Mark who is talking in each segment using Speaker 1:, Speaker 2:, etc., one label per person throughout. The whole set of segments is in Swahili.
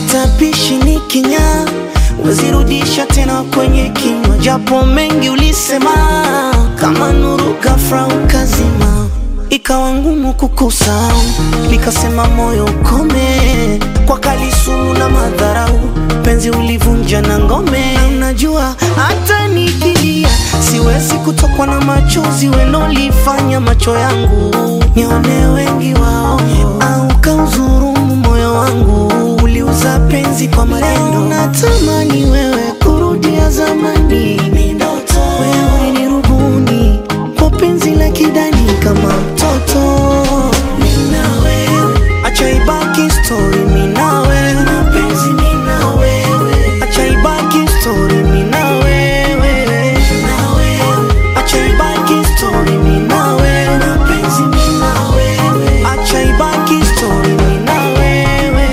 Speaker 1: matapishi ni kinyaa, wezirudisha tena kwenye kinywa, japo mengi ulisema, kama nuru ghafla ukazima, ikawa ngumu kukusahau, nikasema moyo ukome, kwa kali sumu na madharau, penzi ulivunja na ngome. Na Unajua hata nikilia siwezi kutokwa na machozi, wenolifanya macho yangu nione wengi wao, au kauzurumu moyo wangu, uliuza penzi kwa maneno. Natamani wewe kurudia zamani, wewe ni rubuni kwa penzi la kidani kama mtoto. Mimi na wewe, acha ibaki story, mimi na wewe, mapenzi mimi na wewe, acha ibaki story, mimi na wewe, na wewe, acha ibaki story, mimi na wewe, mapenzi mimi na wewe, acha ibaki story, mimi na wewe.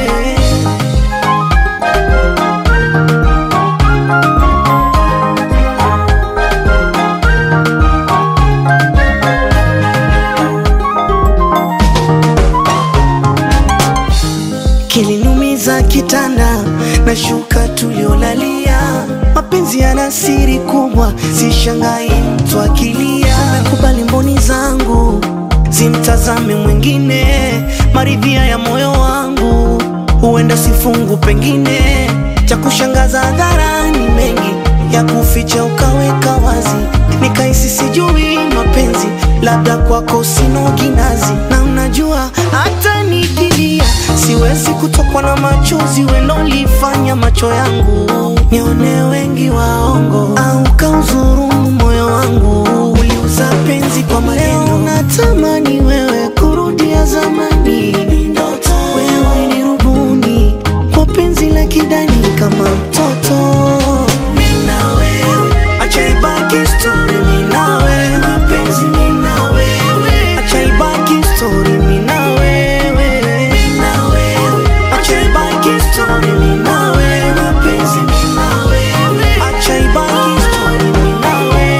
Speaker 1: kilinumiza kitanda na shuka tuliolalia. Mapenzi yana siri kubwa, sishangai mtu akilia. Nakubali mboni zangu zimtazame mwingine, maridhia ya moyo wangu huenda sifungu, pengine cha kushangaza hadharani, mengi ya kuficha ukaweka wazi, nikahisi sijui mapenzi, labda kwako sino kinazi, na unajua hata nikilia siwezi kutokwa na machozi, wenolifanya macho yangu nione wengi waongo, au kauzurumu moyo wangu, uliuza penzi kwa maneno. Natamani wewe kurudia zamani, wewe ni rubuni kwa penzi la kidani kama mtoto. Mimi na wewe, acha ibaki story, mimi na wewe, mapenzi mimi na wewe, acha ibaki story, mimi na wewe, mimi na wewe, acha ibaki story, mimi na wewe, mapenzi mimi na wewe, acha ibaki story, mimi na wewe.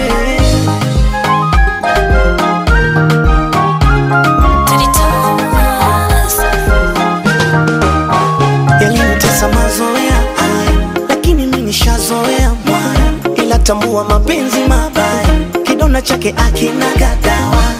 Speaker 1: yalinitesa mazoea haya, lakini mimi nishazoea mwaya, ila tambua mapenzi mabaya, kidonda chake akina gadawa